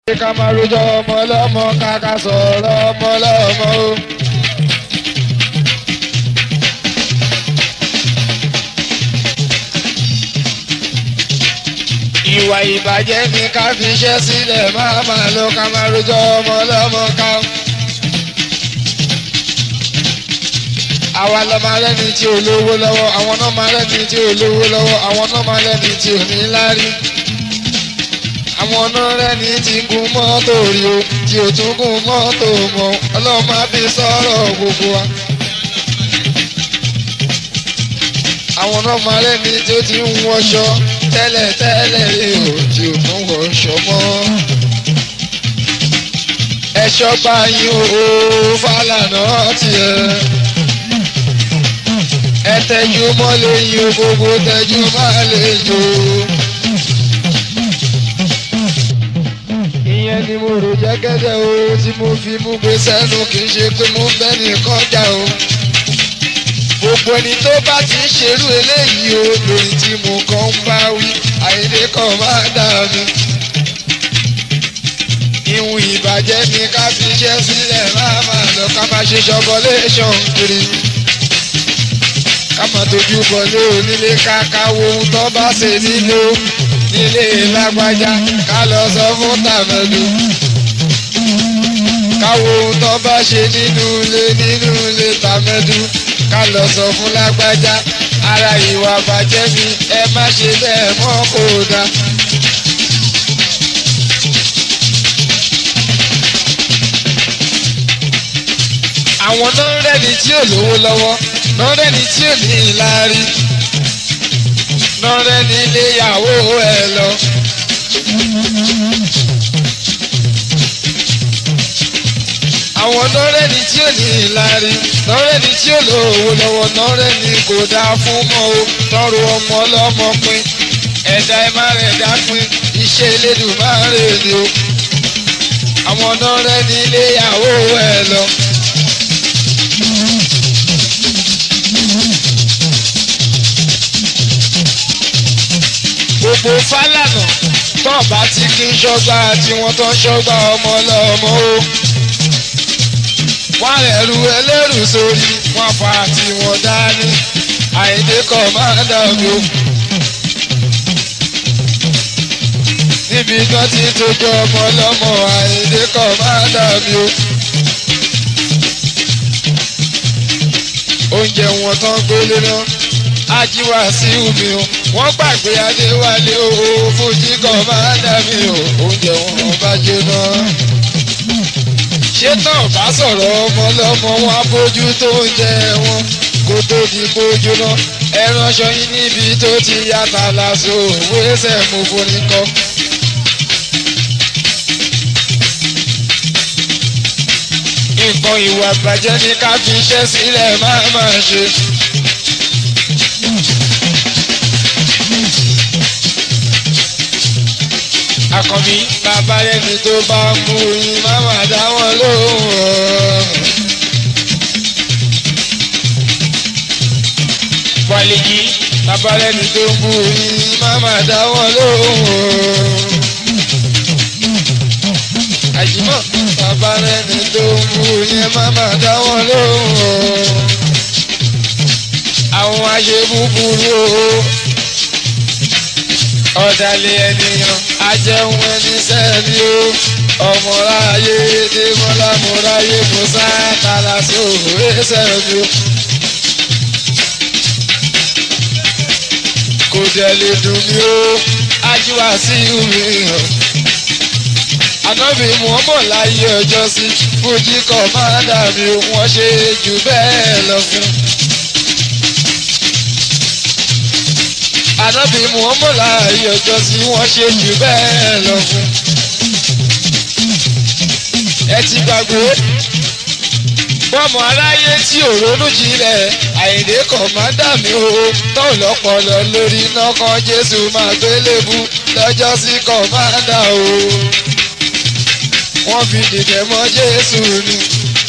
ká máa rojọ́ ọmọ lọ́mọ káká sọ̀rọ̀ ọmọ lọ́mọ o. ìwà ìbàjẹ́ ni ká fi iṣẹ́ sílẹ̀ máa máa lọ ká máa rojọ́ ọmọ lọ́mọ ká. àwa lọ máa lẹ́ni tí ò lówó lọ́wọ́ àwọn náà máa lẹ́ni tí ò lówó lọ́wọ́ àwọn náà máa lẹ́ni tí ò ní láárí àwọn náà rẹ́ni tí gun mọ́tò rí o tí ò tún gun mọ́tò mọ́ ọlọ́run máa fi sọ̀rọ̀ gbogbo wa. àwọn náà máa rẹ́ni tí ó ti ń wọṣọ tẹ́lẹ̀ tẹ́lẹ̀ rí o tí ò tún wọṣọ mọ́. ẹ̀ṣọ́ bá yín o Fálànà tiẹ̀. ẹ tẹ́jú mọ́ lẹ́yìn o gbogbo tẹ́jú má lè jò ó. ìyẹn ni mo rò jẹ́gẹ́dẹ́ o tí mo fi mú gbé sẹ́nu kì í ṣe pé mo ń bẹ́ nìkan jà o. gbogbo ẹni tó bá ti ń ṣerú eléyìí o lórí tí mo kàn ń bá wí àìdè kan máa dà mí. ìhun ìbàjẹ́ ni ká fi iṣẹ́ sílẹ̀ máa máa lọ ká máa ṣe ṣọbọléṣọ̀n kiri. ká máa tójú bọ̀lé onílé ká káwo ohun tó bá ṣe nílò nílé lágbájá ká lọ sọ fún tàmẹ́lú. káwo ohun tó bá ṣe nínú ilé nínú ilé tàmẹ́lú ká lọ sọ fún lágbájá ara ìwà bàjẹ́ mi ẹ má ṣe bẹ́ẹ̀ mọ́ kó dá. àwọn náà rẹ́ni tí ò lówó lọ́wọ́ náà rẹ́ni tí ò ní ìlárí nọ́rẹ́ nílé ìyàwó ẹ lọ. àwọn nọ́rẹ́ ni tí ò ní ìlárí nọ́rẹ́ ni tí ò lówó lọ́wọ́ nọ́rẹ́ ni kò dáa fún mọ́ o tọrọ ọmọ ọlọ́mọ pin ẹ̀dá ẹ má rẹ̀ dá pin iṣẹ́ elédùn má rè ni o. àwọn nọ́rẹ́ nílé ìyàwó ẹ lọ. gbogbo Fálànà tán bá ti kí ń ṣọ́gbà tí wọ́n tán ṣọ́gbà ọmọ ọlọ́mọ o. wọ́n ẹ̀rù ẹlẹ́rù sórí wọ́n fa tí wọ́n dání àìdè kan máa dàbí o. níbi kan ti tójú ọmọ ọlọ́mọ àìdè kan máa dàbí o. oúnjẹ wọn tán gbélé náà ajíwá sí omi o wọ́n gbàgbé adéwálé o fújì kan máa dàbí o oúnjẹ wọn bá jóná. ṣé tán bá sọ̀rọ̀ ọmọ lọ́mọ wọn á bójú tó ń jẹ wọn kó tó di bójú náà ẹran ṣọyìn níbi tó ti yàtà láṣọ òwe ẹsẹ̀ mo forí kọ́. nǹkan ìwà bàjẹ́ ni ká fi iṣẹ́ sílẹ̀ máa máa ṣe. àkànbí bàbá ẹni tó bá mú yín má má dá wọn lóhùn ọ́. wàlíkì bàbá ẹni tó mú yín má má dá wọn lóhùn ọ́. àjùmọ̀ bàbá ẹni tó mú yín má má dá wọn lóhùn ọ́. àwọn àṣẹ búburú o ọ̀dàlẹ̀ ènìyàn ajẹun ẹni sẹ́ẹ̀lì o ọmọláyé dèmọ́lámọ́ráyé musa kalaso sẹ́ẹ̀lì o. kò dẹ̀ lè dùn mí o ajíwá sí omi hàn. ànábì muhammed láyé ọjọ́ sí fújì kọ́ máa dàbí wọ́n ṣe jù bẹ́ẹ̀ lọ fún. ànábì muhammed láàyè ọjọ́ sí wọ́n ṣe jù bẹ́ẹ̀ lọ fún. ẹ ti gbàgbé bọ́mọ aráyé tí ò ronú jinlẹ̀ àyìndé kọ̀mádà mi ò tán lọ́pọ̀lọ́ lórí iná kan jésù máa gbélébú lọ́jọ́ sí kọ̀mádà o. wọ́n fi dìde mọ́ jésù ni.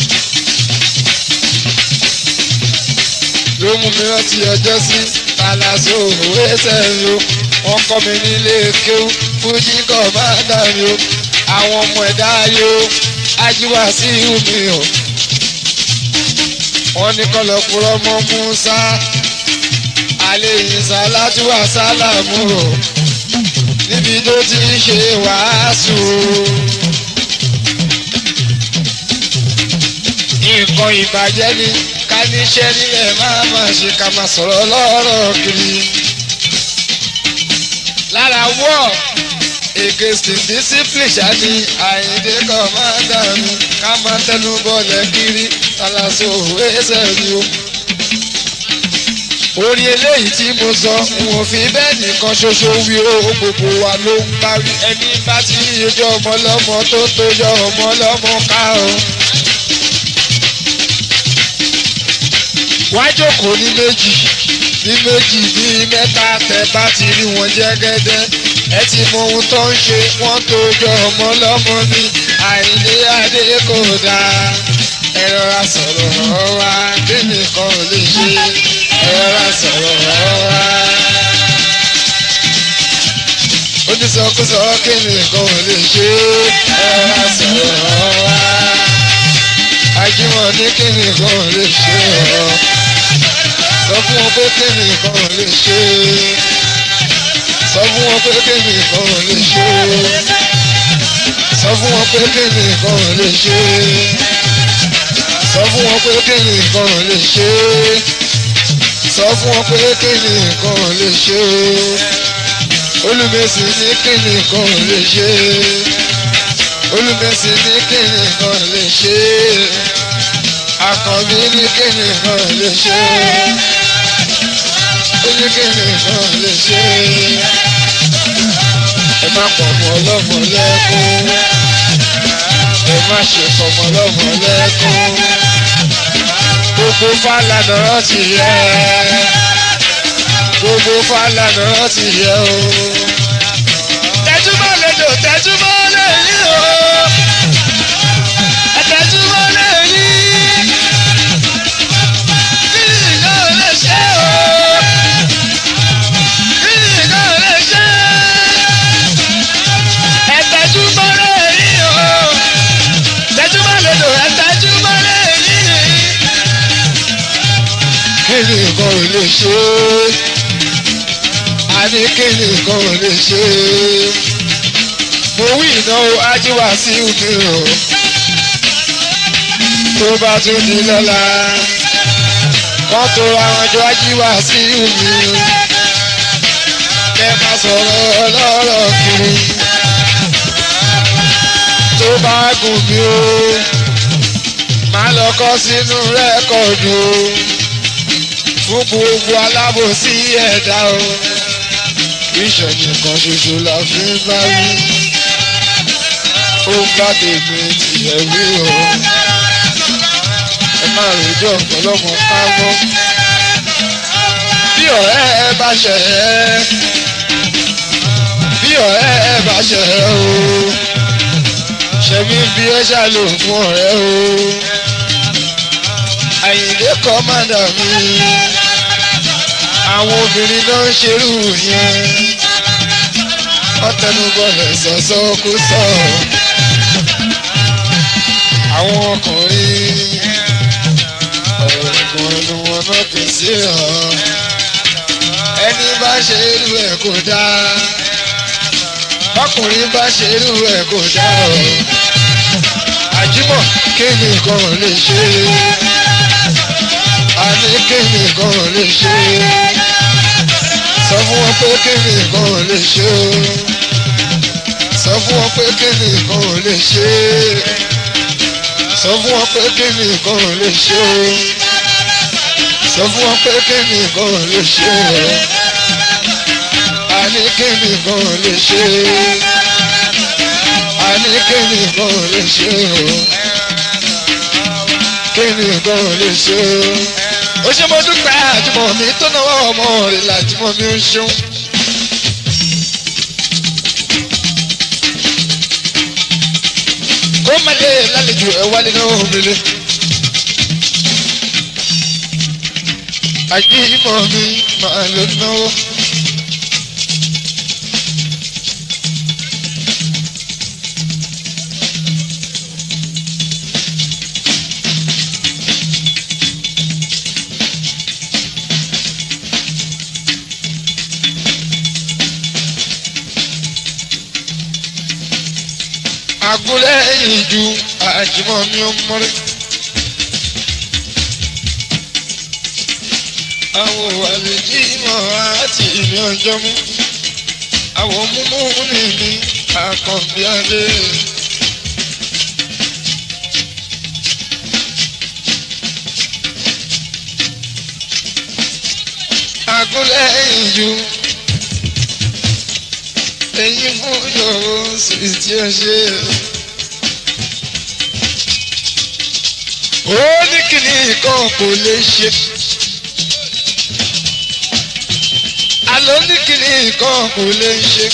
ló mú mi rántí ọjọ́ sí kalaso òwe sẹ́yìn o wọ́n kọ́ mi nílé kéwú fújì kọ́ máa dà mí o àwọn ọmọ ẹ̀dá ayò ajíwá sí omi o wọ́n ní kọlọ̀kùrọ̀ mọ́ Musa alẹ́ ìsà látúwà sálàmù o níbi tó ti ń ṣe wàásù. nǹkan ìbàjẹ́ ni ká níṣẹ́ nílẹ̀ máa máa ṣe ká máa sọ̀rọ̀ lọ́rọ̀ kiri. lára wọ́ against discipline ṣáni àyíndé kan máa dànù ká máa tẹnu bọ́lẹ̀ kiri tàlàsó ẹsẹ̀ ni o. orí eléyìí tí mo sọ wọn fi bẹ́ẹ̀ nìkan ṣoṣo wí o gbogbo wa ló ń parí ẹni bá ti yọjọ́ ọmọ lọ́mọ tó tó yọ ọmọ lọ́mọ ká o. wá jókòó ní méjì ní méjì ní mẹ́ta tẹ bá ti rí wọn jẹ́gẹ́dẹ́ ẹ ti mọ ohun tó ń ṣe wọ́n tó jọ ọmọ lọ́mọ ní àìní adé kò dáa ẹ rọra sọ̀rọ̀ ọ̀wá bí nìkan ò lè ṣe ẹ rọra sọ̀rọ̀ ọ̀wá. onísọkúsọ kí nìkan ò lè ṣe ẹ rọra sọ̀rọ̀ ọ̀wá. ajímọ̀ ní kí nìkan ò lè ṣe ọ̀ sọ fún wọn pé kí nìkan ò lè ṣe sọ fún wọn pé kí nìkan ò lè ṣe sọ fún wọn pé kí nìkan ò lè ṣe sọ fún wọn pé kí nìkan ò lè ṣe sọ fún wọn pé kí nìkan ò lè ṣe olùmẹsì ní kí nìkan ò lè ṣe olùmẹsì ní kí nìkan ò lè ṣe àkànbí ní kí nìkan ò lè ṣe oníkèmí kan lè ṣe ẹ má pọ̀ mọ́ ọlọ́mọ lẹ́kún ẹ má ṣe fọmọ ọlọ́mọ lẹ́kún gbogbo fàlànà ti yẹ gbogbo fàlànà ti yẹ o. tẹ́túmọ̀ lẹ́jọ́ tẹ́túmọ̀ lẹ́yìn o tẹ́túmọ̀ lẹ́yìn kí ni ìyá lè ṣe o. kíni kan ò lè ṣe a ní kíni kan ò lè ṣe mo wí ìnáwó ajíwá sí omi o tó bá tún di lọ́la kọ́ tó ra wọn jọ ajíwá sí omi kẹ́ máa sọ̀rọ̀ ọlọ́rọ̀ kiri tó bá gùn mí o máa lọ kọ́ sínú rẹ́kọ̀dù o fún gbogbo alábòsí ẹ̀dá o ìṣẹ̀yìn kan ṣoṣo la fi ń bá wí ó ń bá tèmi tìyẹ̀ wí o ẹ máa rojọ́ ọ̀pọ̀lọpọ̀ káwọ́ bí ọ̀rẹ́ ẹ bá ṣẹ̀ ẹ́ bí ọ̀rẹ́ ẹ bá ṣẹ̀ ẹ́ o ṣẹ̀mí bí ẹ ṣàlò fún ọ̀rẹ́ o àyìndé kọ́mádà mi àwọn obìnrin náà ń ṣerú yẹn ọtẹnubọlẹ sọsọ kó sọ àwọn ọkùnrin ọ̀rọ̀ ìgbọ̀nù wọn náà kì í sí hàn ẹni bá ṣe irú ẹ̀ kò dáa ọkùnrin bá ṣe irú ẹ̀ kò dáa o àjímọ̀ kí nìkan lè ṣe àní kéèmì kan lè ṣe sọ fún wọn pé kéèmì kan lè ṣe sọ fún wọn pé kéèmì kan lè ṣe sọ fún wọn pé kéèmì kan lè ṣe sọ fún wọn pé kéèmì kan lè ṣe àní kéèmì kan lè ṣe àní kéèmì kan lè ṣe kéèmì kan lè ṣe ó ṣe mo dúpẹ́ àjùmọ̀ mi tó náwó ọmọ rẹ̀ làjùmọ̀ mi ń ṣeun. kó má lè lálejò ẹ wálé náà òmìnira. àjímọ̀ mi máa ló náwó. agúnlẹ̀ ìjú àjùmọ̀ mi ò mọ́rí. àwọn àlejò ìmọ̀ àti ìmọ̀ ọjọ́ mú. àwọn múmú ní mi àkànbí alẹ́. agúnlẹ̀ ìjú èyí mú yòówó sí tí ó ṣe. ó ní kíni kan kò lè ṣe. àlọ́ ní kíni kan kò lè ṣe.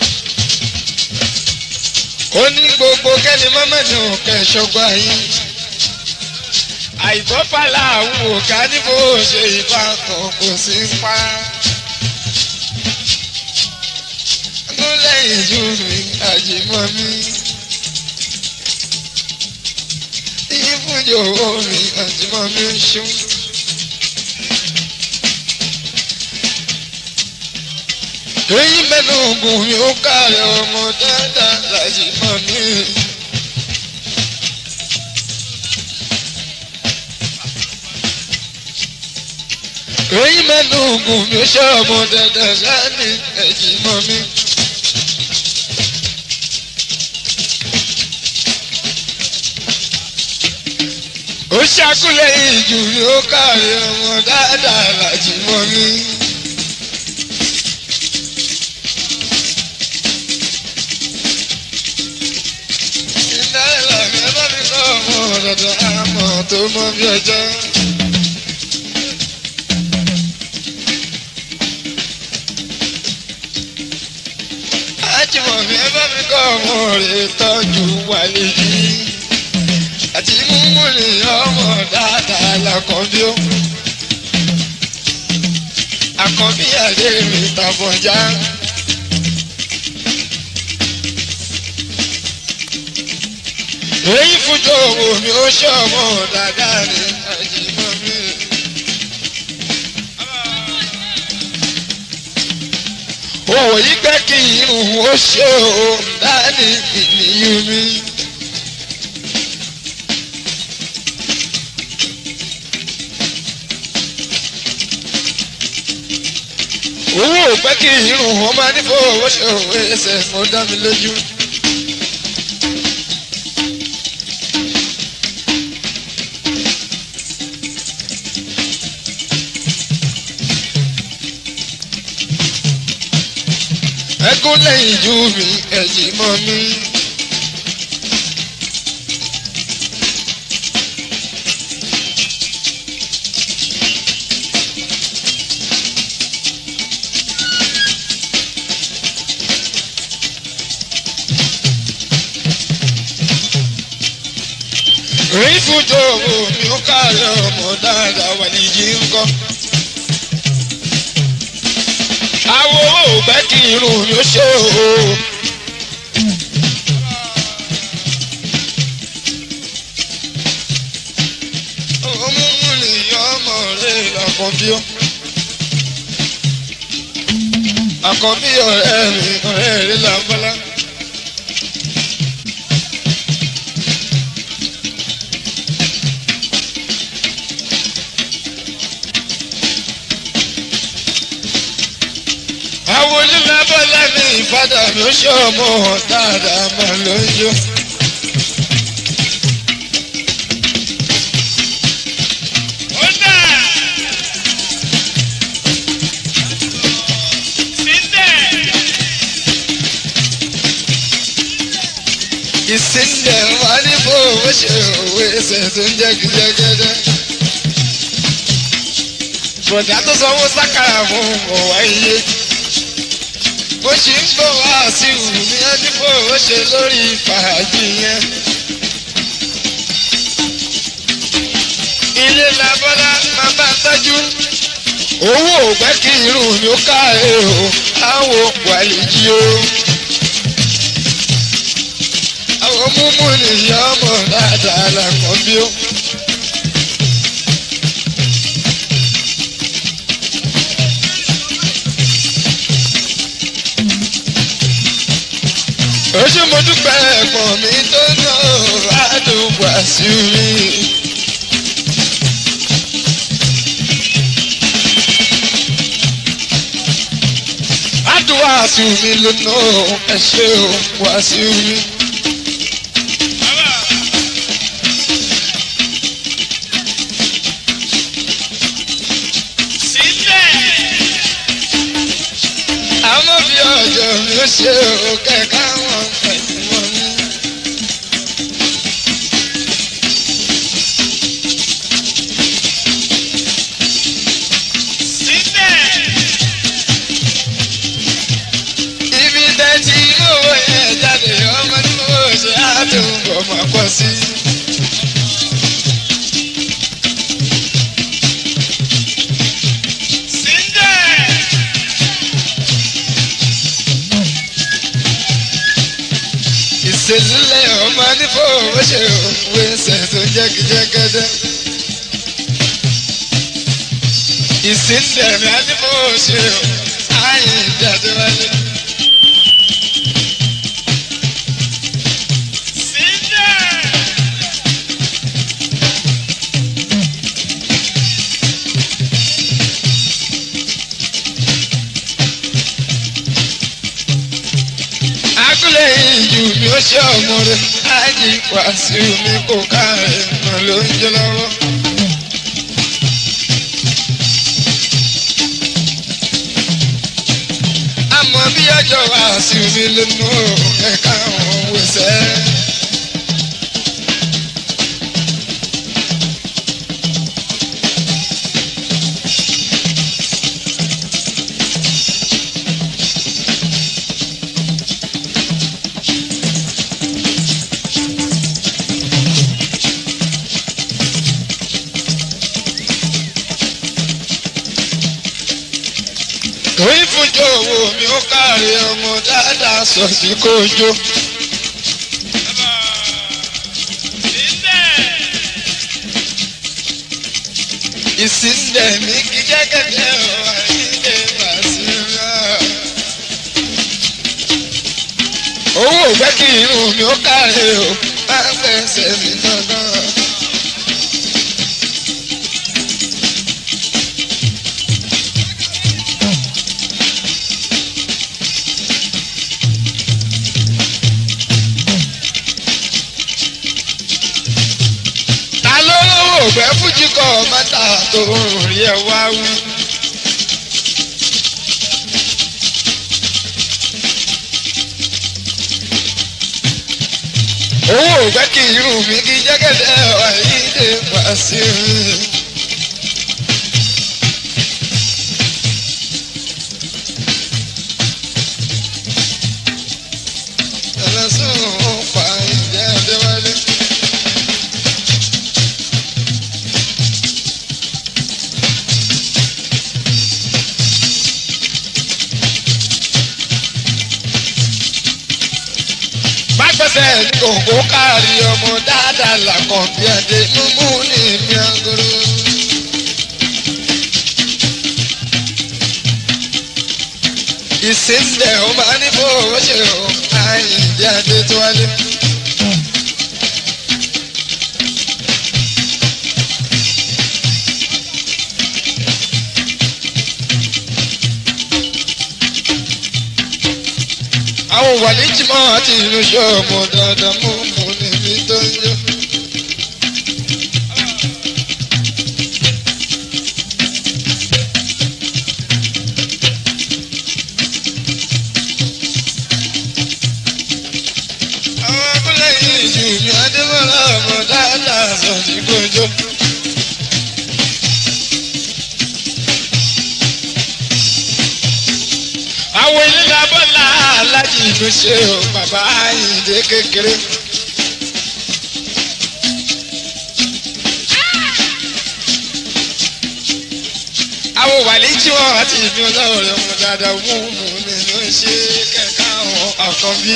ó ní gbogbo kẹ́ni mọ́mọ́dé òkè ṣọgbà yín. àìbọ́fàlà àwọn òkà ní bó ṣe ìbá kan kò sí pa. lẹ́yìn ju mi àjìmọ́ mi. Ìfúnjò owó mi àjìmọ́ mi ń ṣú. Èyí mẹ́nu ògùn mi ó kàrẹ̀ ọmọ dáadáa làjìmọ́ mi. Èyí mẹ́nu ògùn mi ó ṣe ọmọ dáadáa sáni ẹ̀jìmọ́ mi. ó ṣàkúlẹ̀ ìjù ni ó kárí ọmọ dáadáa láti mọ mi. iná ìlànà ẹ bá mi kọ́ ọmọ dandan àmọ́ tó mọ bí ọjọ́. ájùmọ̀ mi ẹ bá mi kọ́ ọmọ rẹ̀ tọ́jú wálé yìí àti mímú ni ọmọ dáadáa lakọ̀bí ó. Àkọ́bí àdé mi tàbọ̀já. Èyí fújọ owó mi ó ṣe ọmọ dáadáa ní àjìmọ́ mi. Òwò yí gbẹ́ kí irun ó ṣe òun dání ìníyú mi. owó ò pẹ́ kí irun wọn máa ní fowó ṣe òwe ẹsẹ̀ mọ́ dá mi lójú. ẹkún lẹ́yìn ju mi ẹ̀jì mọ́ mi. rí fújò owó mi ó káàárẹ̀ ọmọ dáadáa wà ní yìí ń kọ́. àwo owó ò bẹ́ kí irun mi ó ṣe o. ọmọ mú nìyá ọmọ rẹ̀ làkọ́bí ó. àkọ́bí ọ̀rẹ́ mi ọ̀rẹ́ rẹ̀ làbọ́lá. àwọn onílàbọ̀lá ní ìfádà mi ó ṣe ọmọ dáadáa máa ló ń yọ. ó dà síndẹ̀. ìsíndẹ̀ wà ní bó o ṣe òwe ẹsẹ̀ tó ń jẹ́ gíjẹ́gẹ́dẹ́. bọ̀dá tó sanwó sákàrà fún ọ̀wá iye bó ṣe ń bọ̀ wá sí ìwù ní ẹdínwó ó ṣe lórí fàájì yẹn. ilé labọ́lá máa bá tọ́jú owó ògbẹ́ kí irun mi ó káre o àwọn wàlíjì o. àwọn múmú nìyá ọmọ dáadáa làkàn bí ó. oṣù mo dúpẹ́ ẹ̀gbọ́n mi Wàsíù mi lónà ẹ ṣé o Wàsíù mi. àmọ́ bí ọjọ́ mi ó ṣe o kẹ̀kẹ́ wọn pẹ̀lú wọn ní. ibi tẹ́tí owó yẹn jáde ọmọ ní mo ṣe àdúgbò máa pọ̀ sí. ìṣèlúlẹ̀ ọmọ ní fowó ṣe òwe ṣẹ̀ tó jẹ́gídẹ́gẹ́dẹ́. ìsìndẹ̀mí á ní fowó ṣe ààyè ìjáde wálé. agúlẹ̀ ìjù mi ó ṣe ọmọ rẹ̀ ájì Wàsíù mi kò ká rẹ̀ mọ̀ ló ń jẹ́ lọ́wọ́. àmọ́ bí ọjọ́ Wàsíù mi lónú ẹ̀ka àwọn wẹ̀sẹ̀. torí fúnjọ owó mi ó káre ọmọ dáadáa sọ sí kójó. ìsìndẹ̀ mi kí jẹ́gẹ́dẹ́ ọ̀ àìlè Wàsíù náà. owó ògbẹ́ kí irun mi ó káre o máa ń fẹsẹ̀ mi dandan. ta ló lówó ògbẹ́ fújì kọ́ mọ́tà tó ń rí ẹ wá wí. owó ògbẹ́ kì í rùn mí kí jẹ́gẹ́dẹ́ ọ̀yídé Wàsíù. ẹlẹ́sùn pa ìjẹ́ Adéwálé. gbẹ́sẹ̀ ní kòkó káàrí ọmọ dáadáa làkàn bí adé mímú ní ìmí agolo. ìsìndẹ̀ ó máa ní fowó ṣe o àyìndí adé tó wálé. àwọn wàlíjìmọ́ àti ìlú ṣọ́ọ̀mù dandan mú mú níbi tó ń yọ. àwọn abúlé yìí jù mí adébọ́lá ọmọ dáadáa sọ ní gbòjó. àwọn ilé abọ́lá alájì ìlú ṣe o bàbá àyìndé kékeré. àwọn wàlí tí wọn àti ìbí ọlọ́run rẹ̀ mú dáadáa mú mú nínú ṣe kẹ̀kẹ́ àwọn àkànbí.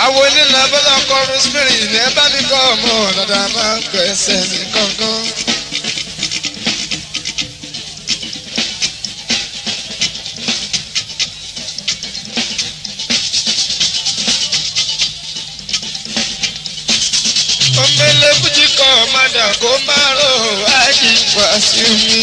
àwọn onílà bọ́lá kọ́ rosemary ní ẹ bá mi kọ́ ọmọ dada máa ń gbẹ̀sẹ̀ ní kankan. omele fújì kọ́ ọ̀madà kó má rò ájì wàásù mi.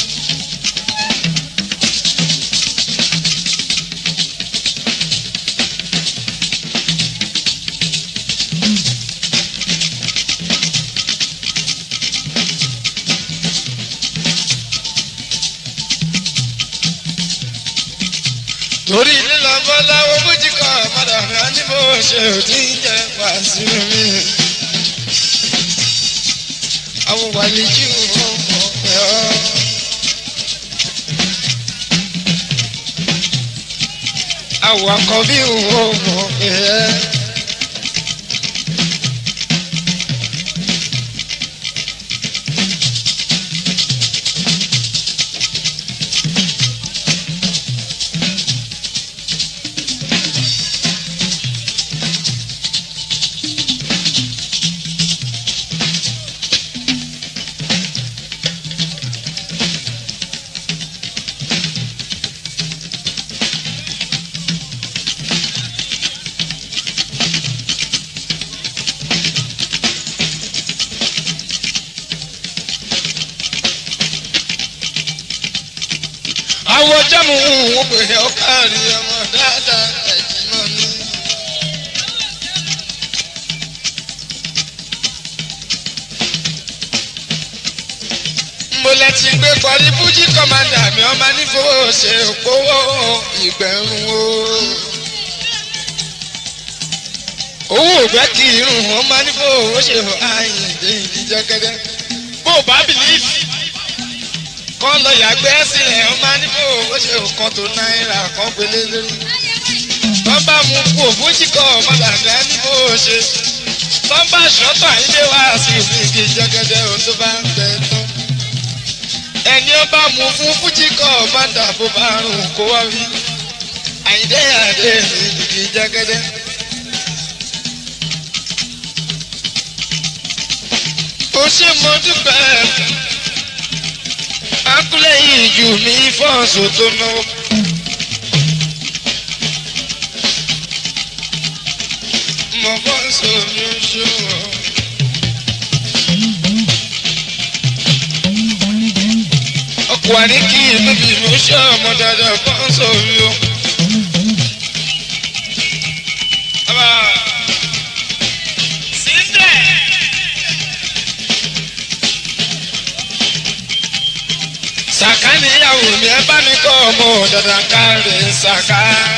torí lílọ bọ́lá owó fújì kọ́ ọ̀madà mi á ní bó ṣe ò tí ń jẹ́ wàásù mi àwọn wàlíjì ọmọ ẹ ọ. àwọn àkọ́bí ọmọ ẹ. àwọn jámù wọn pè é ọkàrí ọmọ dáadáa ẹ̀jẹ̀ náà ní. mo lẹ ti gbé kọrí fújì kọ́mándà mi ọmọ nífowó ṣe òpówó ìgbẹ̀rún o. owó ògbẹ́ kì í rùn ọmọ nífowó ṣe àyìndé ìdíjọ́gẹ́dẹ́ bó o bá bìlíìfì kọ́ lọ yàgbẹ́ sílẹ̀ ó máa ní kó o ṣe nǹkan tó náírà kan gbélé lórí. wọ́n bá mú kú òfújì kọ́ ọmọdàgbà ní kó o ṣe. wọ́n bá ṣọ́tọ̀ àyíndé wá sí ìfìdí jẹ́gẹ́dẹ́ o tó bá ń bẹ tán. ẹni ó bá mú fún fújì kọ́ ọmọdà bó bá rùn kó wá rí. àyíndé àdé ìfìdí jẹ́gẹ́dẹ́. ó ṣe mo dúpẹ́ akúlẹ̀ yìí jù mí fọ́ọ̀sù tó náwó. mo fọ́ọ̀sù mi ṣòwò. ọkọ̀ àríkì níbi mo ṣe ọmọ dáadáa fọ́ọ̀sù mi o. sàká níyàwó mi ẹ bá mi kọ́ ọmọ dandan káre sàká.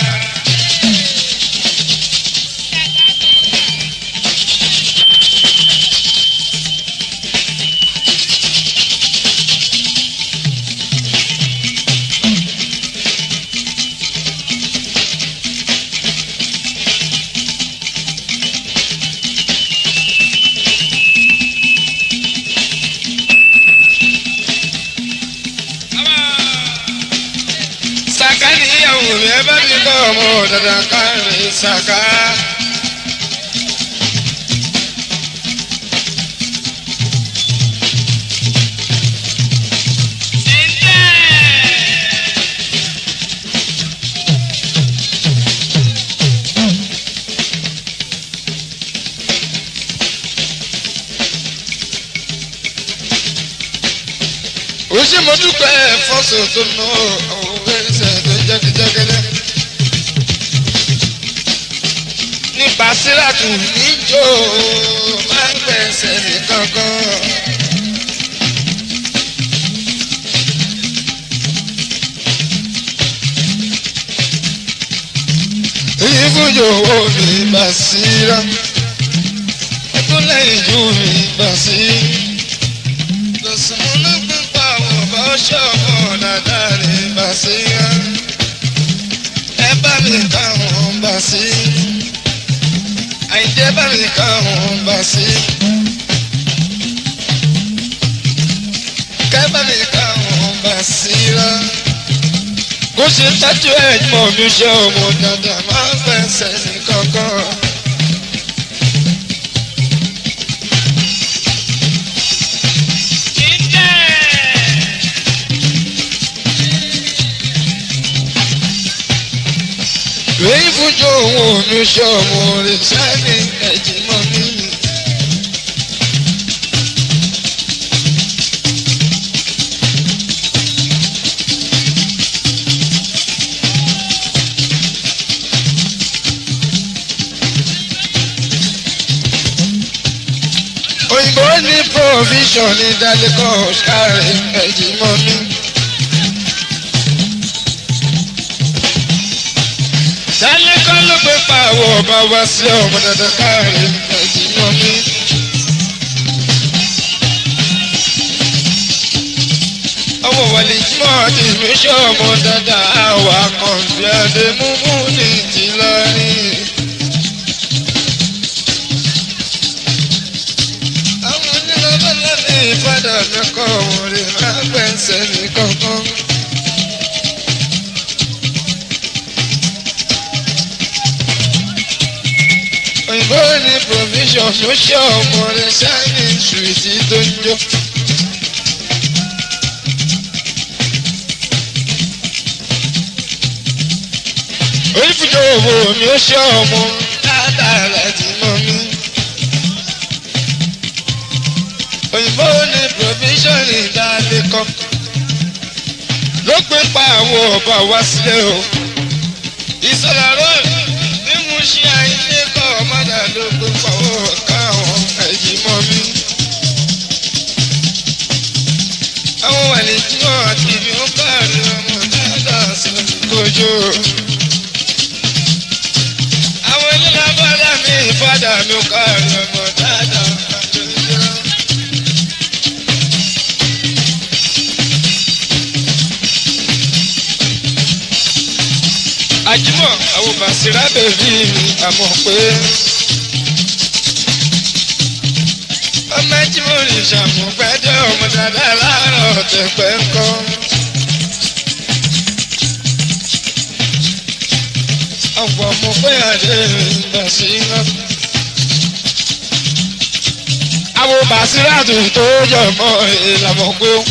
sàká níyàwó mi ẹ bá mi kọ́ ọmọ dandan káre sàká. ó ṣe mo dúpẹ́ fọ́sọ̀ tó ná àwọn ẹsẹ̀ tó jẹ́gẹ́jẹ́gẹ́lẹ́. ní basiratu níjó máa ń gbẹ̀sẹ̀ kankan. ìfúnjò owó mi basira ìkúnlẹ̀ ìjú mi basira lọ́sàn-án gbígbà àwọn ọba ṣọ́ọ̀mù dáadáa ní bàṣírà ẹ bá mi káwọn bá sí àìjẹ́ bá mi káwọn bá sí kẹ́ bá mi káwọn bá síra kó ṣe tájú ẹ̀ mọ̀ mi ṣe ọmọ dáadáa máa ń fẹsẹ̀ ní kankan lóyún fúnjọ òun ò ní sọmọ rẹ sani ẹjì mọ mi. òyìnbó ní provision ní dalẹ́kọ̀ ṣáré ẹjì mọ mi. dalẹ́kọ̀ ló gbé pàwọ́ ọba wá sí ọmọ dandan káàrí ẹjì mọ mi. ọmọ wàlẹ̀ jimọ̀ ti mi ṣe ọmọ dandan àwa kan bí adé múmú ní tìlọrin. àwọn onílọ́bọ̀lá ní ìpadà mẹ́kọ̀ wọ́n lè má gbẹ̀nsẹ̀ ní kankan. òyìnbó ní provision ló ṣe ọmọ rẹ̀ sáni ṣùtì tó ń jó. onífúnjọ òwò mi ó ṣe ọmọ dáadáa láti mọ mi. òyìnbó ní provision ìdálé kan ló gbé pa àwọn ọba wá sílẹ̀ o. ìsọ̀rọ̀ rọ́ọ̀lù bí mo ṣe àìlè kọ́ ọmọdé ló gbé pa owó káwọn ẹ̀yìn mọ́ mi. àwọn wàlẹ̀ tí wọ́n àti ìbí ó káàrí ọmọ dáadáa sí kojú. àwọn ilé abọ́dá mi ìfádà mi ó káàrí ọmọ dáadáa kojú. àjímọ̀ àwọn bàṣírà bèbí mi àmọ̀ pé ọmọ tí mo lè ṣàmùgbẹ́jọ́ ọmọ dáadáa láàárọ̀ tẹ̀pẹ́ ńkọ́. ọ̀pọ̀ mo pé àdé bàṣírà. àwọn bàṣírà tó tó jọ mọ́ ìlànà pé ó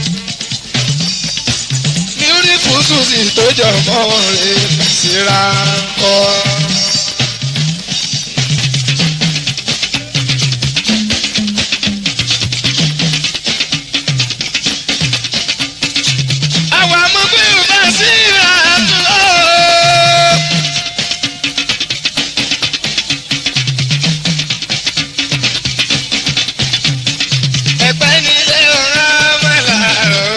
beautiful susi tó jọ mọ́ rẹ̀ síra kọ́. àwọn amọ̀gbẹ́ ò bá síra tó. ẹ̀pẹ́ nílé ọ̀rá mọ́lá o.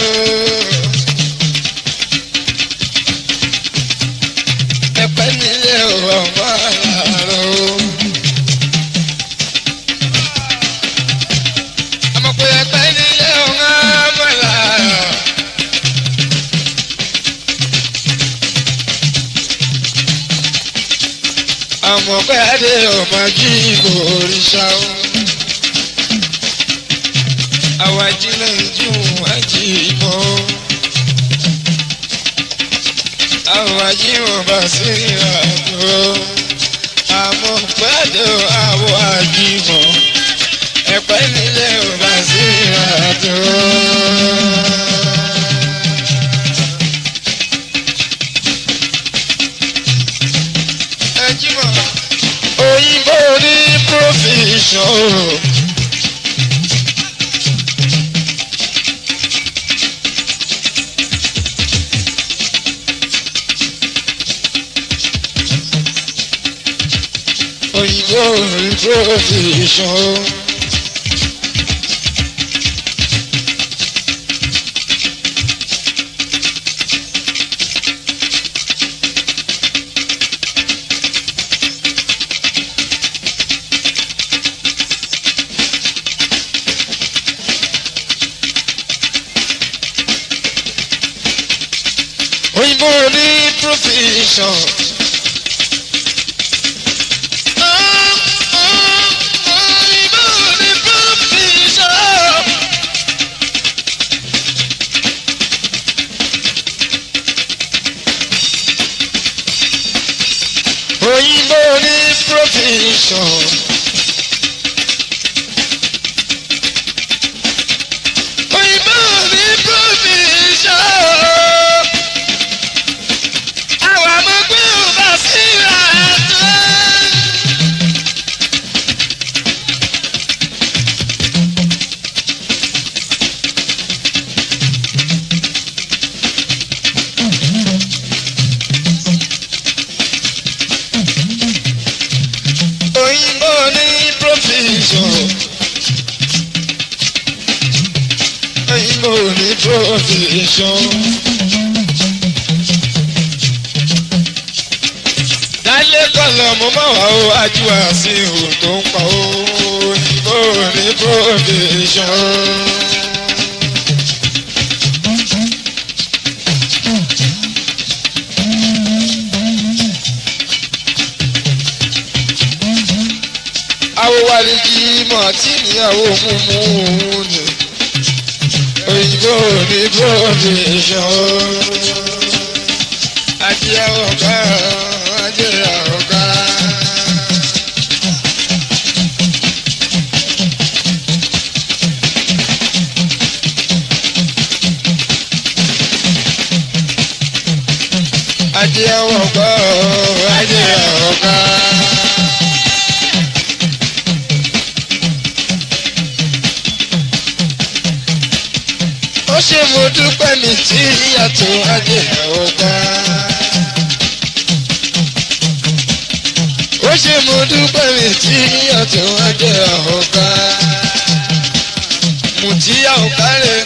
ẹ̀pẹ́ nílé ọ̀rọ̀ mọ́láró. àmọ́ pé ẹ̀pẹ́ nílé ọ̀rọ̀ mọ́láró. àmọ́ pé adé ọmọ jí kò ríṣà o. àwa jí lẹ́yìn jí òun àjí mọ́ àwọn ajíwọ̀n bá sí ìrìnàjò àmọ́ pẹ́ẹ́dọ̀ àwọn ajíwọ̀n ẹ̀pẹ́ nílé ò bá sí ìrìnàjò. ẹjímọ̀ òyìnbó ní provision. òyìnbó ní provision. òyìnbó ní provision. òyìnbó ní provision. òyìnbó ní provision. òyìnbó ní provision. àwọn amọ̀gbẹ́ ò bá sí production. dálé kọlọ̀ mo máa wà ó ajíwá sí ihò tó ń pa ó òyìnbó ní production. awowaliji mọ̀tí níyàwó múmú ni òyìnbó ní production. ajé ọ̀gá ajé ọ̀gá. ajé ọ̀gá ajé ọ̀gá. ó ṣe mo dúpẹ́ ní tí ìyàtọ̀ ajé ọ̀gá. ó ṣe mo dúpẹ́ ní tí ìyàtọ̀ ajé ọ̀gá. mùtíyà ọ̀gá rẹ̀.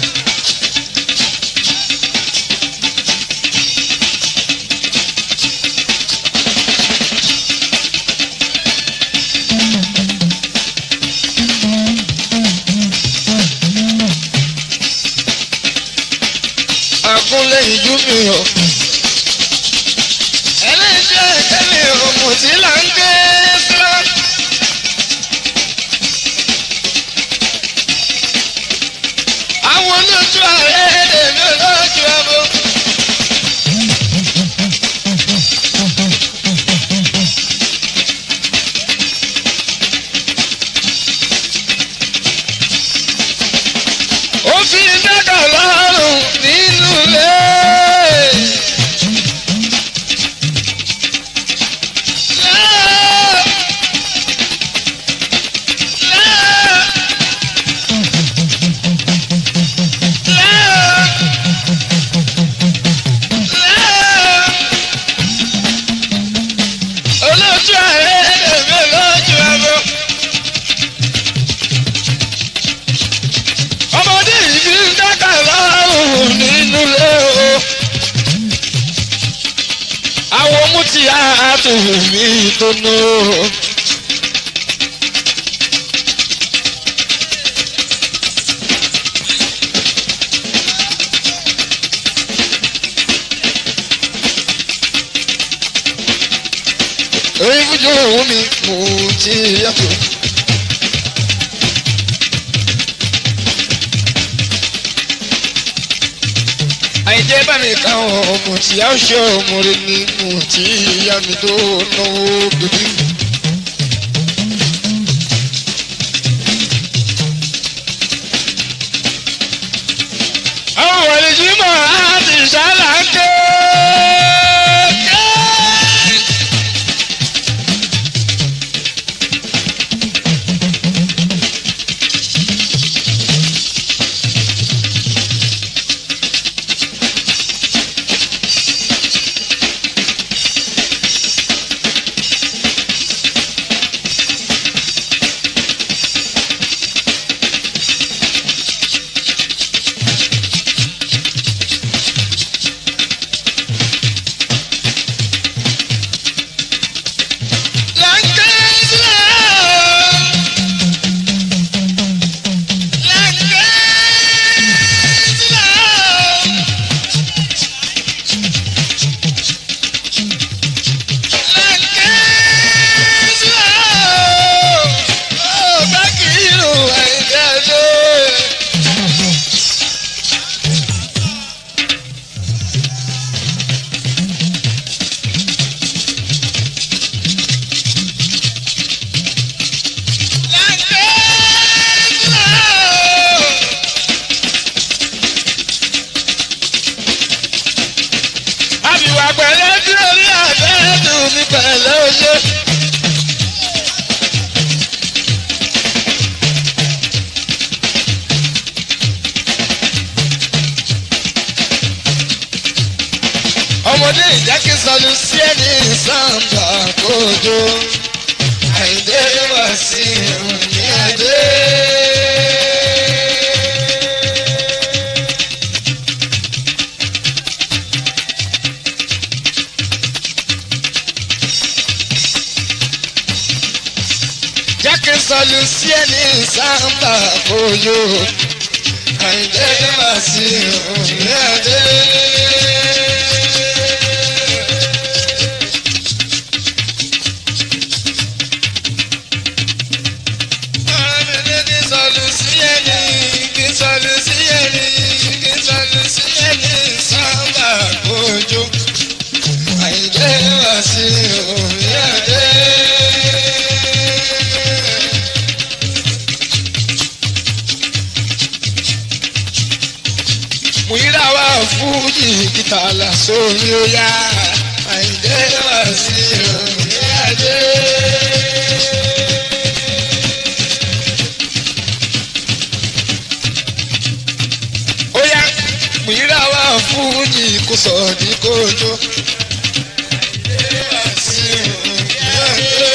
àkúnlé ìjú mi o. ẹlẹ́jẹ̀ kẹ́mi òmù tí là ń gbé sílá. àwọn olójú ààrẹ èmi olójú ọmọ. ó fi dákà lọ́rùn nínú ilé. Lá- lá- lá- lá- olójú ààrẹ èmi lójú ọmọ. ọmọdé yìí fi ń dákà lọ́rùn nínú ilé o. àwọn mú ti àtúwò mi tó nù. orí fújú òun mi mú ti yàtọ̀. àìjẹ́ bá mi ká ọmọ tí a ṣe ọmọ rẹ ní mú tí ìyá mi tó náwó bíbí. àwọn wọlé jí mọ̀ láti ṣáláńké. Láńké sílẹ̀. Láńké sílẹ̀. Láńké sílẹ̀. Ó bá kìlù ẹ̀jẹ̀ lé. Láńké sílẹ̀. àbíwá pẹ̀lẹ́ tí orí àbẹ́ẹ̀dù mi pẹ̀lẹ́ oṣù. ọmọdé ìjákè sọnù sí ẹni sàǹbà kójó àìdé wá sí òní adé. sọlù sí ẹni sáńtà kojú àìjẹ́ wá sí òní àdé. Kí sọlù sí ẹni, kí sọlù sí ẹni, kí sọlù sí ẹni sáńtà kojú àìjẹ́ wá sí òní àdé. Múyírà wá fújì kìtà lásòrí ó yá àìjẹ́ wá sí òní àdé. Ó yá múyírà wá fújì kò sọ̀dí kójó. Àìjẹ́ wá sí òní àdé.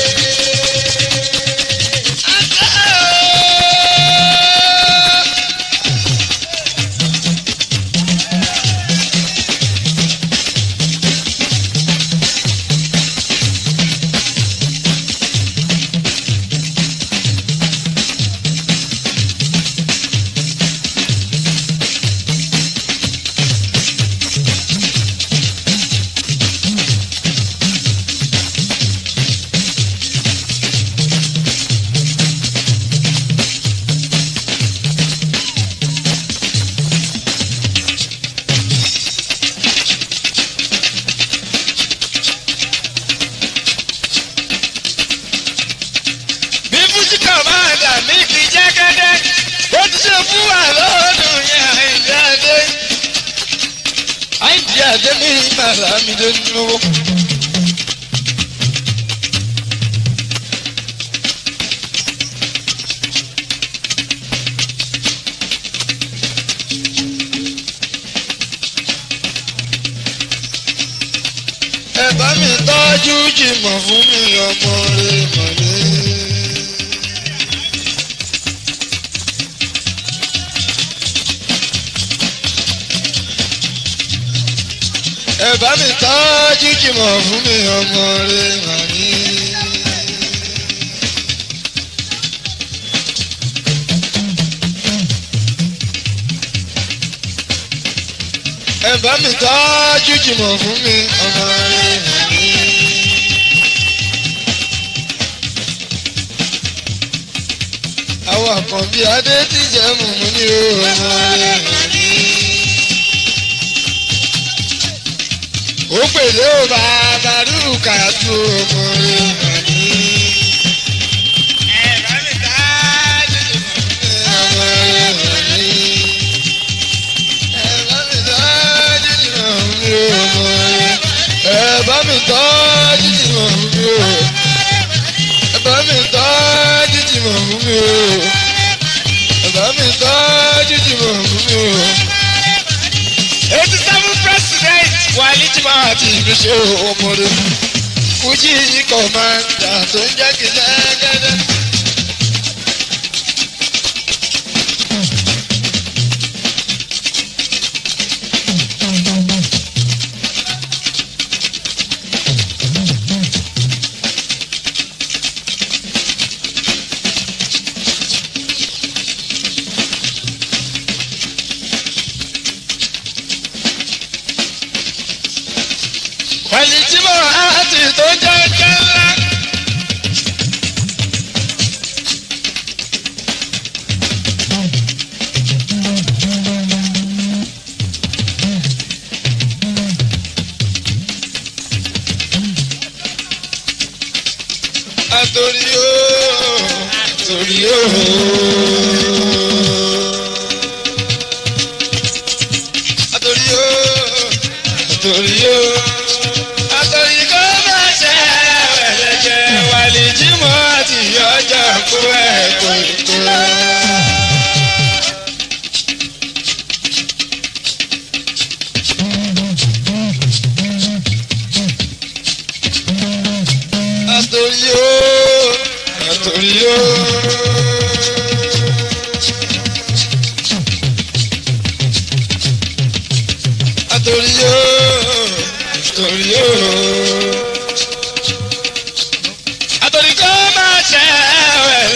bí fújìkà máa dà mí kì í jẹ́ gẹ́gẹ́ ó ti ṣe fún wa lọ́dún yẹn àìdí adé àìdí adé mi màrà mi ló ń lówó. ẹ bá mi tọ́jú jìmọ̀ fún mi ọmọ rẹ̀ mọ̀lẹ́. ẹ bá mi tọ́jú jìmọ̀ fún mi ọmọ rẹ̀ mọ̀lẹ́. ẹ bá mi tọ́jú jìmọ̀ fún mi ọmọ rẹ̀ mọ̀lẹ́. àwọn àkànbí adé tí jẹ́ mùmú ní ọmọ rẹ̀ mọ̀lẹ́. ó pèlè ó bàbá rúkà tó ọmọ rẹ̀ mọ̀lẹ́. ẹ bá mi tọ́jú jìmọ̀ fún mi ọmọ rẹ̀ mọ̀lẹ́. Ẹ bá mi tọ́jú jìmọ̀ fún mi o. Ẹ bá mi tọ́jú jìmọ̀ fún mi o. Ẹ bá mi tọ́jú jìmọ̀ fún mi o. Eighty seven president Wálé Jimoh àti ìgbésẹ̀ ọmọdé. Fújì kọ̀mándà tó ń jẹ́ kí lẹ́gẹ́dẹ́. Wálé Jimoh àti tó ń jẹ́ kẹ́lá. Àtòrí o, àtòrí o. Àtòrí o, àtòrí o. Àtòrí kò má ṣe ẹ̀ẹ́dẹ̀jẹ̀ Wálé Jimoh àti ọjà kó ẹ̀ kó kó. Àtòrí o, àtòrí o. Àtòrí o, àtòrí o. Àtòrí kò má ṣe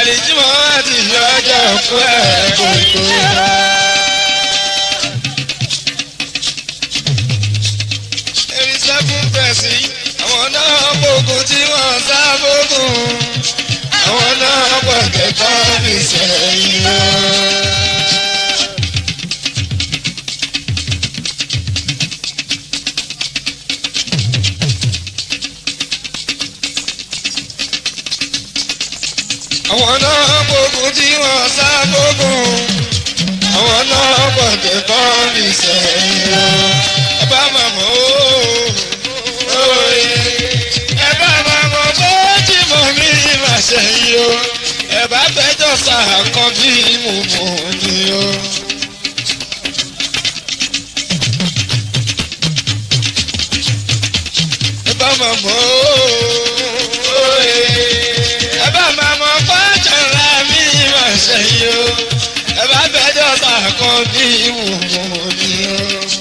àlìjímọ̀ àti ọjọ́ òkú ẹ̀ kò tó rà. Eri sẹ́kún pẹ̀sì, àwọn náà gbógun tí wọ́n sá gbógun. Àwọn náà pọ̀ kẹ̀kọ́ fi sẹ́yìn lọ. àwọn náà gbógun tí wọ́n sá gbógun àwọn náà gbọ̀dẹ̀ kọ́ ní sẹ́yìn o. ẹ bá máa mọ̀ ó òye ẹ bá máa mọ̀ bó tí mo ní máa sẹ́yìn o. ẹ bá fẹjọ́ sàkán bí mo mọ̀ ni o. ẹ bá máa mọ̀ ó òye ẹ bá máa mọ̀ fọ́jọ́ ra mi máa sẹ́yìn o. ẹ bá fẹjọ́ sàkán bí mo mọ̀ ni o.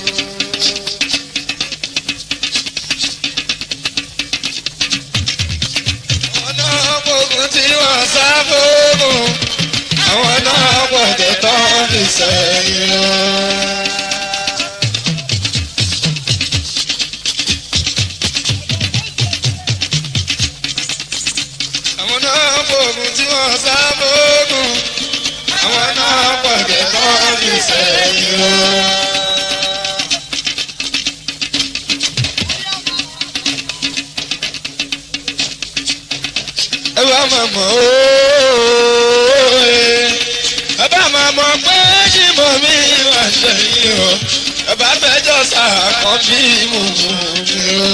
àwọn náà gbógun tí wọ́n sá fóògùn àwọn náà gbọ̀dẹ̀ tán fi sẹ́yìn lọ. àwọn náà gbógun tí wọ́n sá fóògùn àwọn náà gbọ̀dẹ̀ tán fi sẹ́yìn lọ. ẹ bá máa mọ̀ óòó ẹ bá máa mọ̀ pé ṣìmọ̀ mi wà sẹ́yìn o ẹ bá fẹjọ́ sàkán bí mo mọ̀ mi o.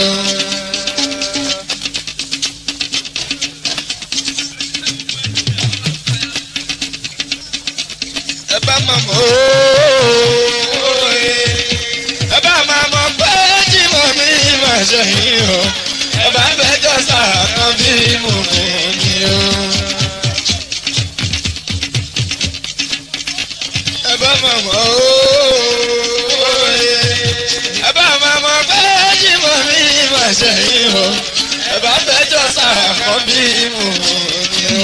ẹ bá máa mọ̀ óòó ẹ bá máa mọ̀ pé ṣìmọ̀ mi wà sẹ́yìn o ẹ bá fẹjọ́ sàkán bí mo mọ̀ mi o. ẹ bá máa mọ̀ óòó ẹ bá máa mọ̀ pé ṣìmọ̀ mi wà sẹ́yìn o ẹ bá fẹjọ́ sàkán bí mo mọ̀ mi o.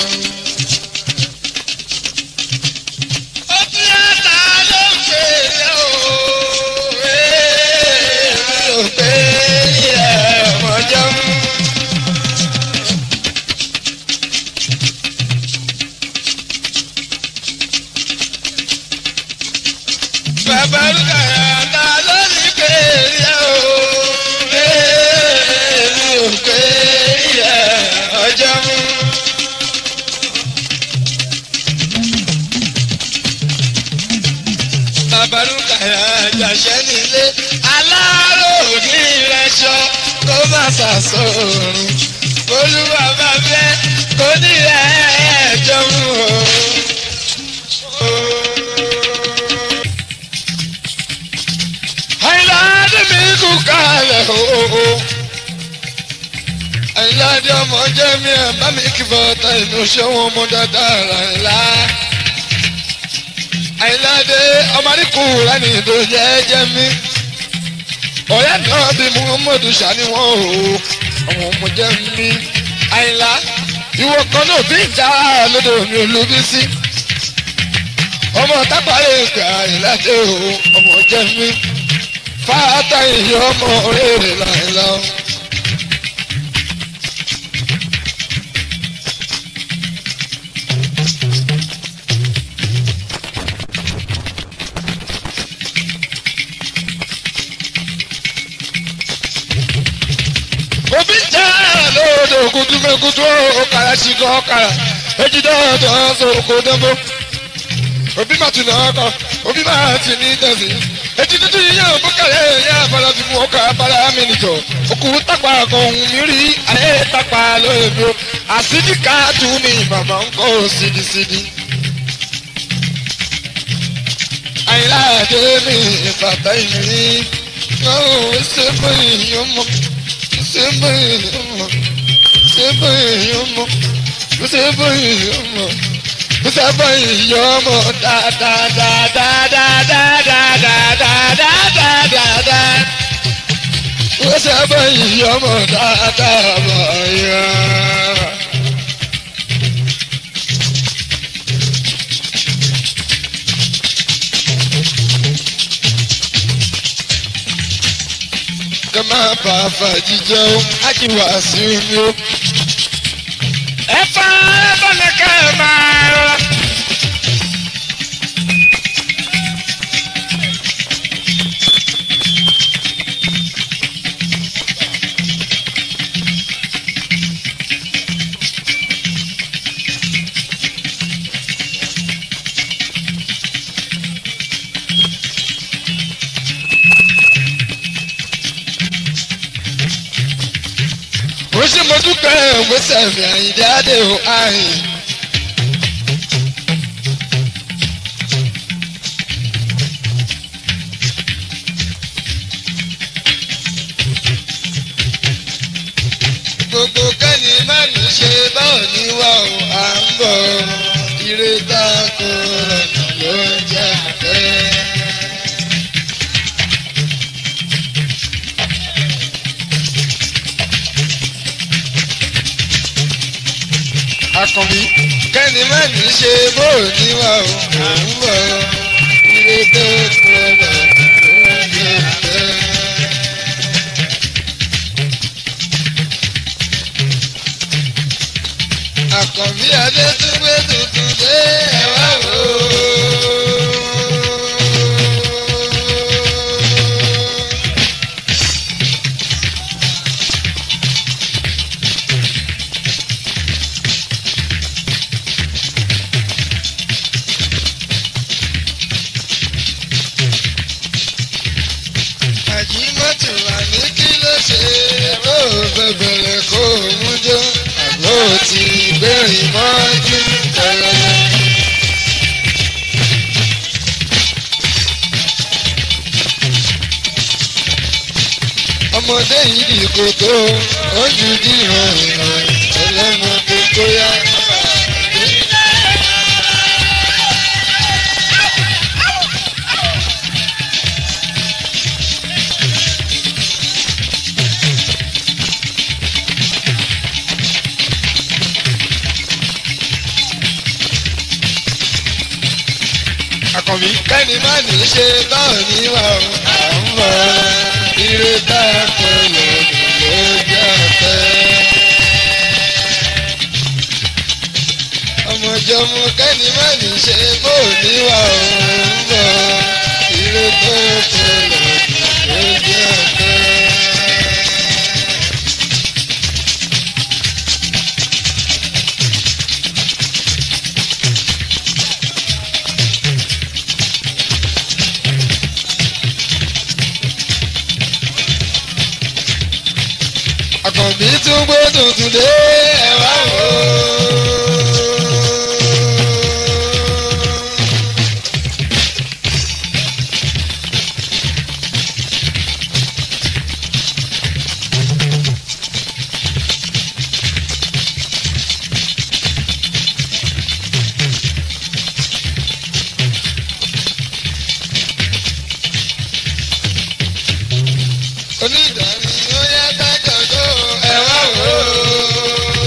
Ó fi ata ló ń pè é o, èmi ò pé ẹ̀ mọ̀ jẹun. Bàbá Rúkàyà ta ló ní pé ẹ̀ o, èmi ò pé ẹ̀ mọ̀ jẹun. babalúkàyà àjàṣẹ́ nílé aláró ní ìrẹsọ kó má ṣàṣọrun olúwa bá fẹ́ kó ní ẹ̀ẹ́dọ́ mú o. àìláde mi kú kalẹ̀ o. àìláde ọmọ jẹ́ mi ẹ̀ bá mi kí bọ́tà inú ṣé wọn mú dáadáa rà ńlá àyìnláde ọmọdékù rani tó jẹ́jẹ́ mi ọ̀rẹ́ náà bí muhammadu sani wọn o àwọn ọmọ jẹ́ mi àyìnlá ìwọ kan náà bí ìjà lódò mi olúbi sí ọmọ tápàlẹ̀ ìgbà àyìnláde o ọmọ jẹ́ mi fáátà ìyá ọmọ rere làyìnlá o. òbí jẹ́ lóde kutumekutu ọkàrà ṣìkọ́ ọkàrà ejidọ́ ọ̀dọ́ sọ̀kò dẹ́gbó òbí má tún náà kọ òbí má ti ní tẹ̀sí etí títí yíyá òbúkàlẹ̀ yá abala ti mú ọkà abala mi nìjọ òkú tàpá kan ohun mi rí ayé tàpá lóyèmí o àsídì káàtù ni màmá ń kọ́ sídìsídì. àyìnlá àdé mi ìfàtà ìmí ọ̀hún ṣe fún ìyọ́n mọ́ sebo yomo sebo yomo sebo yomo sebo yomo da da da da da da da da da da da da da sebo yomo da da ba ya. kẹ́ máa bá a fàájì jẹ́ ó ájì wá sí omi ó. ẹ fa ẹ bá ní ká ẹ máa rọra. ó ṣe mo dúpẹ́ ògbésẹ̀ mi àyíndé adé o àyìn. gbogbo kẹ́ni má ní ṣe báwo ni wà ó à ń bọ̀ ire tá a kó lọ́nà ló ń jẹ́ àfẹ́. akànbí kẹ́ni má ní ṣe bó ní wà ó à ń bọ̀ ire tó kó lọ́nà ló ń jẹ́ àfẹ́. àkànbí adé tún gbé tuntun dé ẹwà wò ó. àjímọ́tò wà ní kí ló ṣe bó bẹ̀bẹ̀rẹ̀ kó o mú jó àbó ti gbẹ̀rìn mọ́jú tẹ̀lẹ̀. ọmọdé yìí di kòtò ojú dìran ìràn ẹlẹ́mọdé tó yá. àkànbí kẹ́ni má ní ṣe báwo ní wà ó à ń bọ̀ ire tá a kọ lọ́dún ló jẹ́ ọ̀fẹ́. ọmọjọmọ kẹ́ni má ní ṣe bó ní wà ó ń bọ̀ ire tó kọ lọ́dún ló jẹ́ ọ̀fẹ́. àkànbí tún gbé tuntun dé ẹwà wò ó. onídàáni ó yá kájọjọ ẹwà wò ó.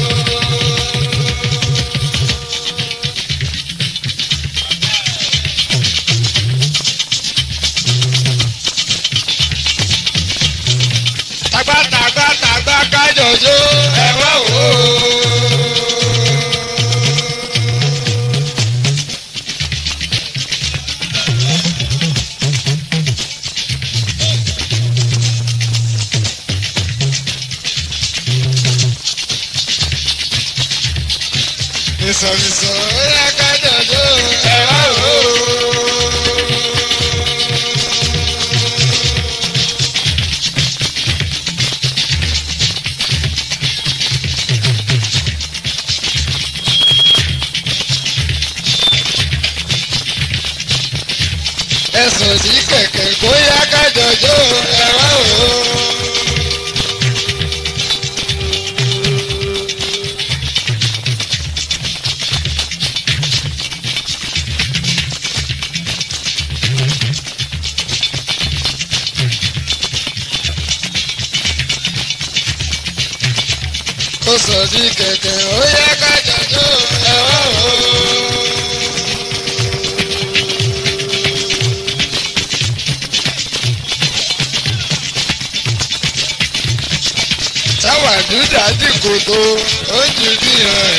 tàgbà tàgbà tàgbà kájọjọ ẹwà wò ó. ìsọ̀rìsọ̀ ó yá kájọjọ ẹwà wò ó. ẹsùn sí kẹ̀kẹ́ kó yá kájọjọ ẹwà wò ó. ó sọ sí kẹ̀kẹ́ ó yẹ ká jọjọ́ ẹ̀wọ́ o. pàdúdà dì kòtò ó jù bí ẹ̀.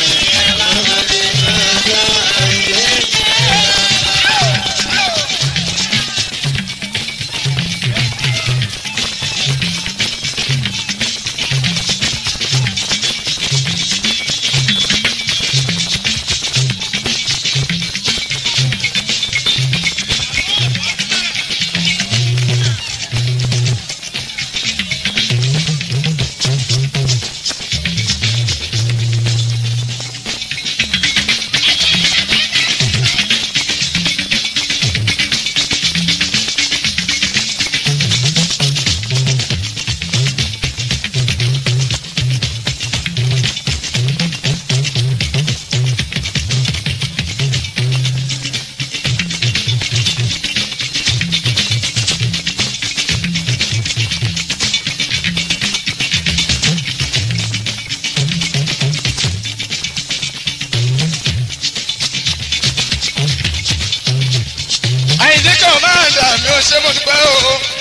àyìndé kan máa dà mí ó ṣe mo dúpẹ́ o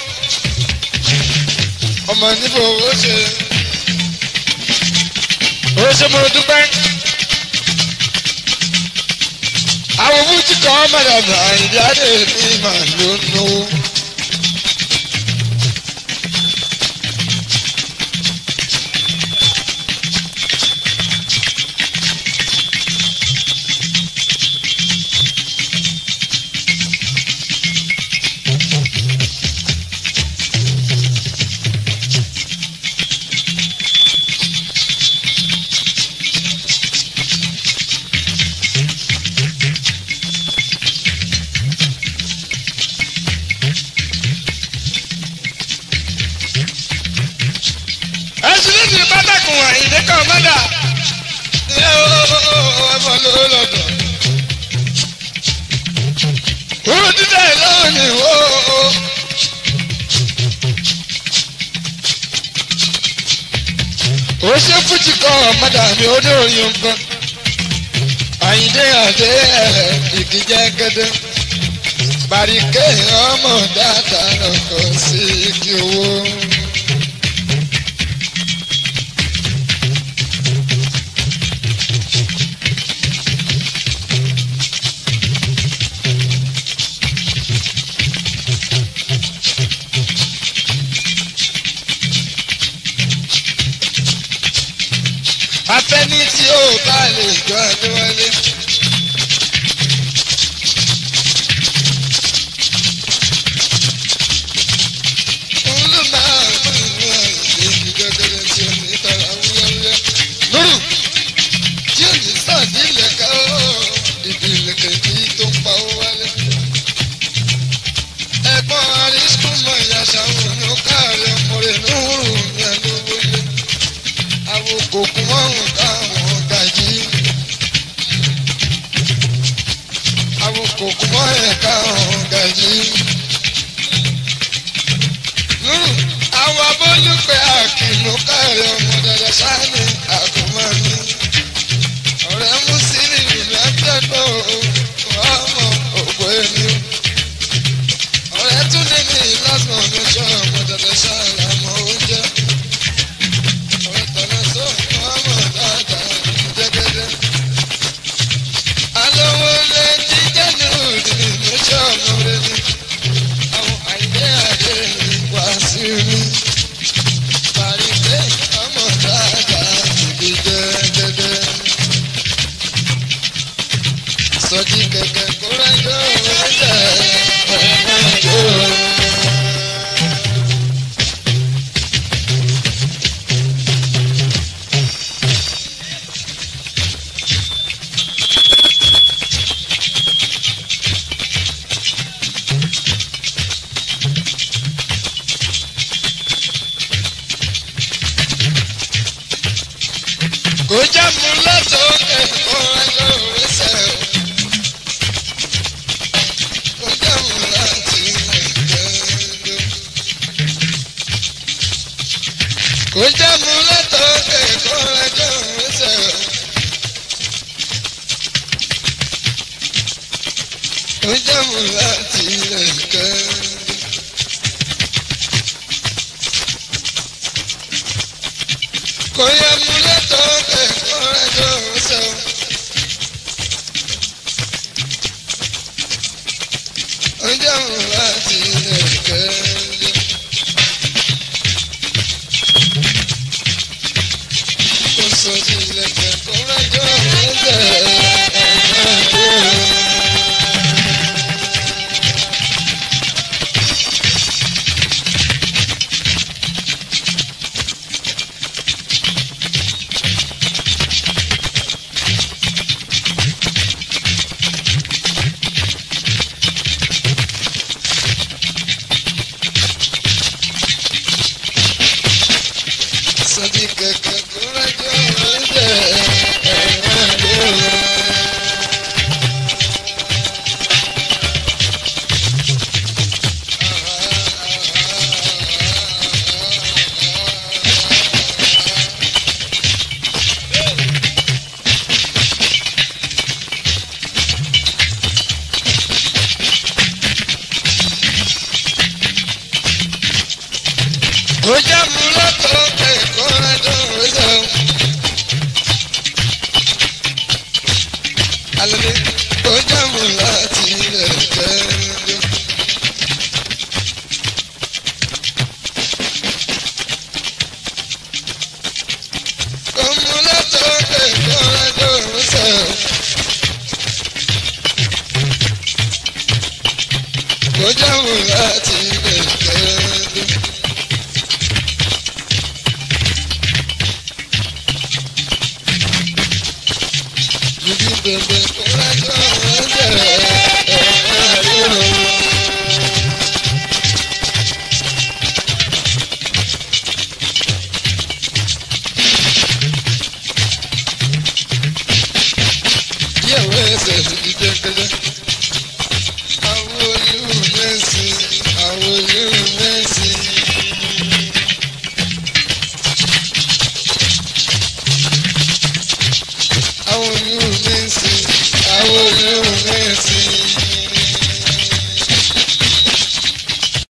ọmọ níbo ó ṣe ó ṣe mo dúpẹ́ àwọn fújì kan máa dà mí àyìndé adé mi máa ló nù. ẹsùn ní ti pátákùn àyìndé kan máa dà ẹ ó ẹfọ ló lọ́dọ̀. Owó dídá ẹ̀ lọ́wọ́ ni ó. Ó ṣe fújì kan ọ̀mọ́dà mi ó ní orin nǹkan. Àyìndé àdé ẹ̀ ìdíjẹ́ gẹ́dẹ́. Bàríkè ọmọ dáadáa lọkọ̀ sí kí owó. afẹ́ni tí ó bá lè jọ ẹjọ́ wọlé. òun ló máa ń mú ìlú àìsí gẹ́gẹ́ tí ó ní tara wúlọ́wúlọ́. lóru tí ò ní sàdí ìlẹ̀kẹ́ ó ìdí ìlẹ̀kẹ́ tí tó ń pa ó wálé. ẹ̀gbọ́n arísùn mọ̀ ìyàsá òun ló káàrí ọmọ rẹ̀ lóhùrù ní ẹnu wọlé àwọn kòkó mọ́rùn táwọn gàjí. àwọn kòkó mọ́rùn táwọn gàjí. àwọn abólúpẹ̀ àkìlú káàrí ọmọ dada sáni àgùnmọ́ni. ọ̀rẹ́ mùsùlùmí lẹ́tẹ̀dọ̀ ọmọ ògbó ẹni. ọ̀rẹ́ tún ní mi lásán ní sọ ọmọ dada sáni àmọ́ oúnjẹ. Alówó lé jíjẹ́ ní òdì ní sọ́ọ̀nù rẹ̀ ni. Àwọn àìdé àdé mi wá sí mi. Pàrídé ọmọ dáadáa ìdí jẹ́gẹ́dẹ́. Sọ́jí kẹ̀kẹ́ kó rẹ́jọ́ rẹ́jẹ̀ ẹ̀ẹ́dẹ́gbẹ̀jọ́. kò já mu lọ́sọ̀ọ́kẹ́ kó ẹjọ́ rẹsẹ̀ o. kò já mu láti ẹ̀jẹ̀ kò já mu lọ́sọ̀ọ́kẹ́ kó ẹjọ́ rẹsẹ̀ o. kò já mu láti ẹ̀jẹ̀. rẹ́jọ́ sọ. ọjọ́ òun láti ilẹ̀ kẹ́lẹ́. kò sọ sí ilẹ̀ kẹ́kọ̀ọ́ rẹ́jọ́ rẹ́jọ́ sọ́jí kẹ̀kẹ́ kó rẹ́jọ́ rẹ́jọ́ ó jẹ́ mú lọ́tọ̀ kẹ̀kọ́ rẹ́jọ́ rẹ́jọ́. alẹ́ ó jẹ́ mú láti ilẹ̀ kẹ́lẹ́. ó mú lọ́tọ̀ kẹ̀kọ́ rẹ́jọ́ rẹ́jọ́. ó jẹ́ mú láti ilẹ̀ kẹ́lẹ́. Ibi bẹ̀bẹ̀ kó lájọ́ ẹ̀jẹ̀ ẹ̀rọ. Yẹ̀wò ẹsẹ̀ ti jẹ́kẹ́jẹ́. Àwọn olú mẹ́sì, àwọn olú mẹ́sì. Àwọn olú mẹ́sì, àwọn olú